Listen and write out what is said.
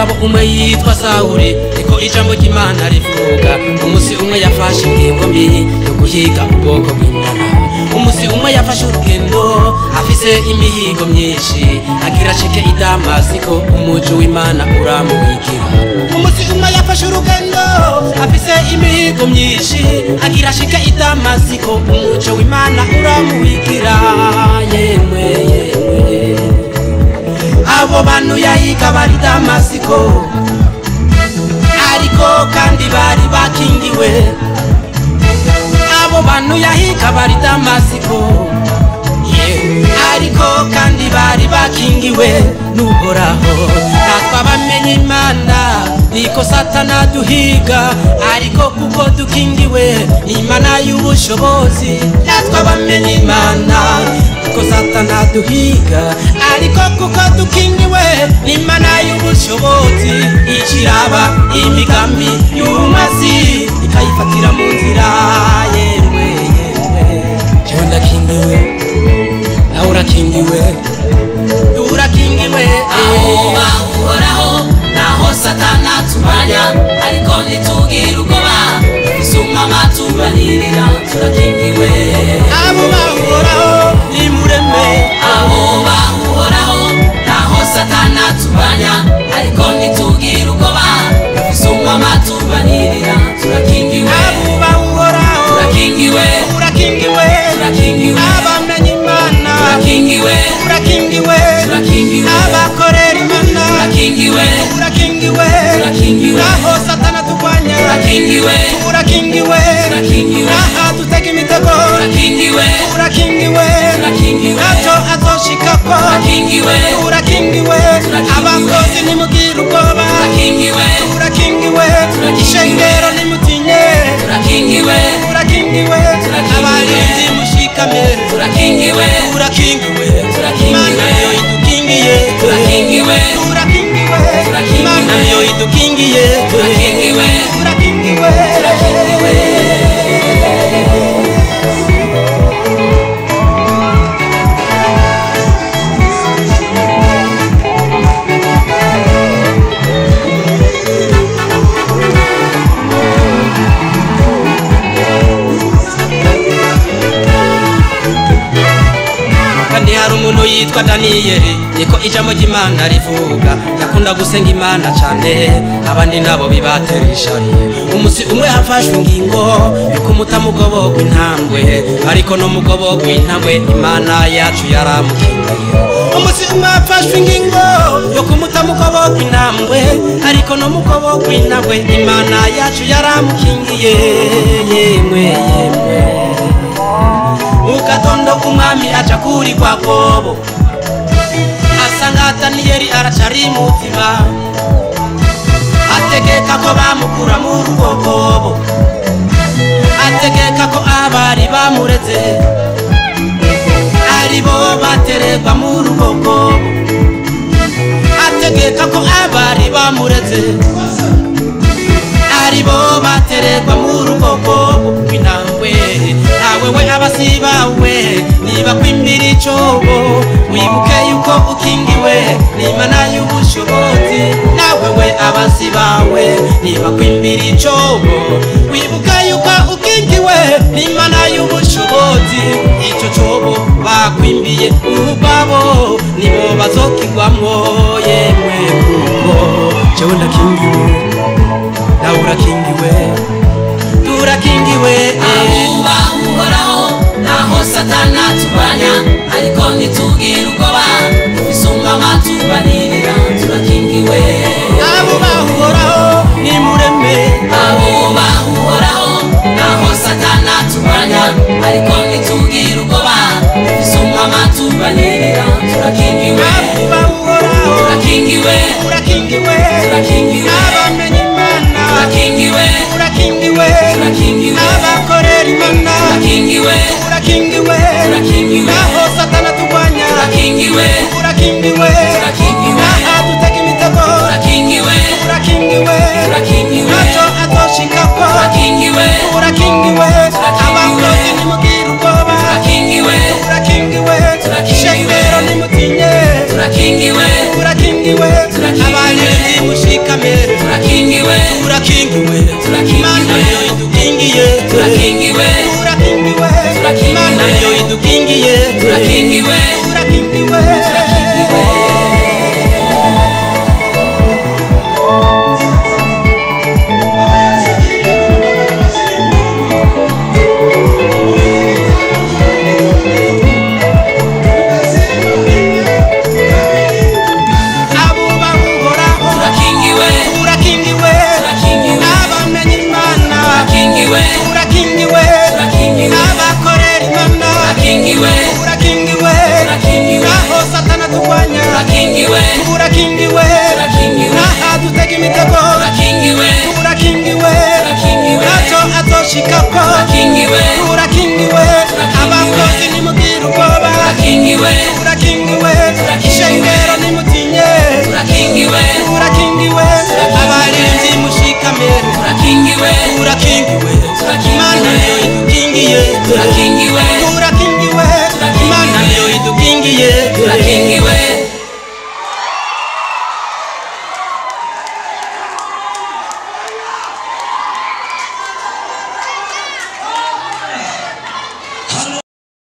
umugabo umwe yitwa sawuri niko ijambo ry'imana rivuga umunsi umwe yafashe ingingo mbi yo guhiga ubwoko bw'imana umunsi umwe yafashe urugendo afise imihigo myinshi agira ashike i damasiko umuji w'imana uramuhigira umunsi umwe yafashe urugendo afise imihigo myinshi agira ashike i damasiko umuji w'imana uramuhigira yemwe yemwe abo bantu yahiga bari damasiko ariko kandi bari bakingiwe abo bantu yahiga bari damasiko yeah. ariko kandi bari bakingiwe n'uhoraho natwe abamenye imana niko satana duhiga ariko kuko dukingiwe imana y'ubushobozi natwe abamenye imana kuko satana duhiga ariko kuko dukingiwe imana y'ubushobozi ikiraba imigambi y'umazi ikayifatira mu nzira yewe yewe jewe ndakingiwe nawe urakingiwe urakingiwe ahuba uhoraho naho satana tumanya ariko ntitugire ubwoba isuma amatubanirira turakingiwe abo bahoraho nimureme ahuba uhoraho naho satana tumanya ariko ntitugire ubwoba isuma amatubanirira turakingiwe abo bahoraho turakingiwe urakingiwe turakingiwe abamenye imana turakingiwe urakingiwe turakingiwe abakorera imana turakingiwe urakingiwe Turakingiwe. naho satana turwanya turakingiwe urakingiwe Turakingiwe. naha dutega imitego turakingiwe urakingiwe Turakingiwe. ntacyo azoshikako turakingiwe urakingiwe Turakingiwe. abakozi nimugire ubwoba turakingiwe urakingiwe Turakingiwe. ishengero nimutinye turakingiwe urakingiwe Turakingiwe. abarinzi mushikame turakingiwe urakingiwe Turakingiwe. imana yo idukingiye turakingiwe urakingiwe Turakingiwe. imana yo idukingiye turakingiwe urakingiwe turakingiwe kandi hari umuntu yitwa daniyeli niko ijambo ry'imana rivuga yakunda gusenga imana cyane abandi nabo bibatera ishari umunsi umwe hafashwe ingingo yo kumuta mugobo w'intambwe ariko no mugobo w'intambwe imana yacu yaramukingiye umunsi umwe hafashwe ingingo yo kumuta mugobo w'intambwe ariko no mugobo w'intambwe imana yacu yaramukingiye yemwe yemwe mugatondo umwami aca kuri kwa kobo asanga daniyeli aracari mutima ategeka ko bamukura mu rugo kobo ategeka ko abari bamureze ari bo baterekwa mu rugo kobo ategeka ko abari bamureze ari bo baterekwa mu rugo kobo rw'intambwe nawe we abasi bawe niba kwimbira icobo wibuke yuko ukingiwe n'imana y'ubushobozi nawe we abasi bawe niba kwimbira icobo wibuke yuko ukingiwe n'imana y'ubushobozi ico cobo bakwimbiye ubwabo nibo bazokigwamwo yemwe kuko jewe ndakingiwe nawe urakingiwe turakingiwe ahuba uhoraho naho satana tumanya ariko ntitugire ubwoba isuma amatubanirira turakingiwe abo bahoraho nimureme ahuba uhoraho naho satana tumanya ariko ntitugire ubwoba isuma amatubanirira turakingiwe abo bahoraho turakingiwe urakingiwe turakingiwe mushikame turakingiwe turakingiwe Turakingiwe. imana yo idukingiye turakingiwe turakingiwe Turakingiwe. imana yo idukingiye turakingiwe turakingiwe abubaha uhoraho turakingiwe turakingiwe Turakingiwe. abamenye imana turakingiwe turakingiwe Turakingiwe. abakorera imana turakingiwe turakingiwe Turakingiwe. naho satana turwanya turakingiwe turakingiwe Turakingiwe. naha dutega imitego turakingiwe turakingiwe Turakingiwe. ntacyo azoshikako turakingiwe turakingiwe abakozi nimubwire ubwoba turakingiwe turakingiwe Turakingiwe. ishengero nimutinye turakingiwe turakingiwe abarinzi mushikame turakingiwe turakingiwe Turakingiwe. imana yo idukingiye turakingiwe